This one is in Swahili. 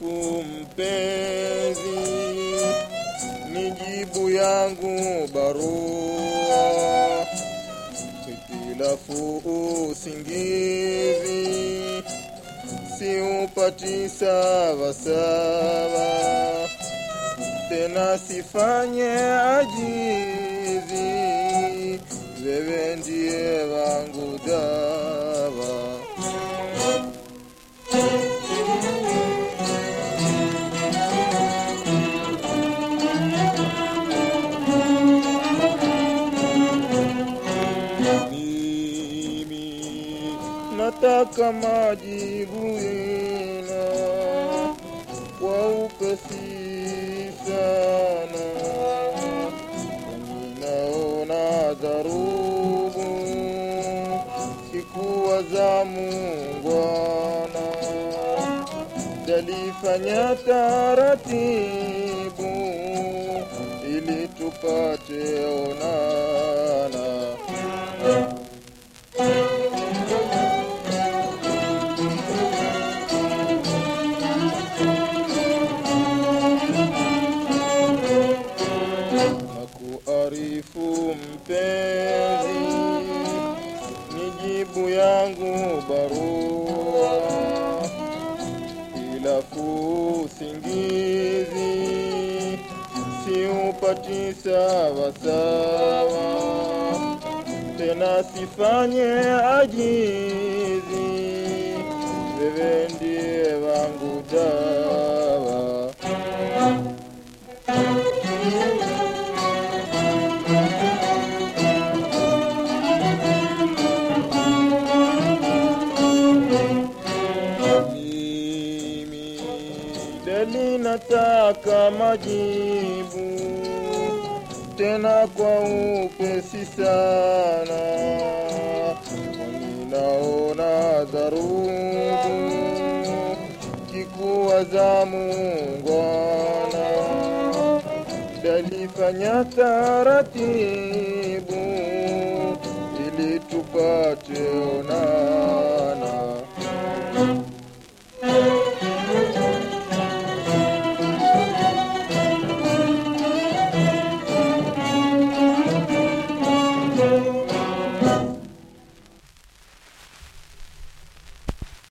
arifu mpenzi, ni jibu yangu barua, hitilafu usingizi, siupati sawasawa, tena sifanye ajizi, wewe ndiye wangu dawa. Mimi nataka majibu yena kwa upesi sana, ninaona dharubu sikuwa za muungwana, jalifanya taratibu ili tupate onana. na kuarifu mpenzi, ni jibu yangu barua, ilafu usingizi siupati sawasawa, tena sifanye ajizi, wewe ndiye wangu dawa. Mimi deli nataka majibu tena kwa upesi sana, ninaona dharubu kikuwa za muungwana, dalifanya taratibu ili tupate onana.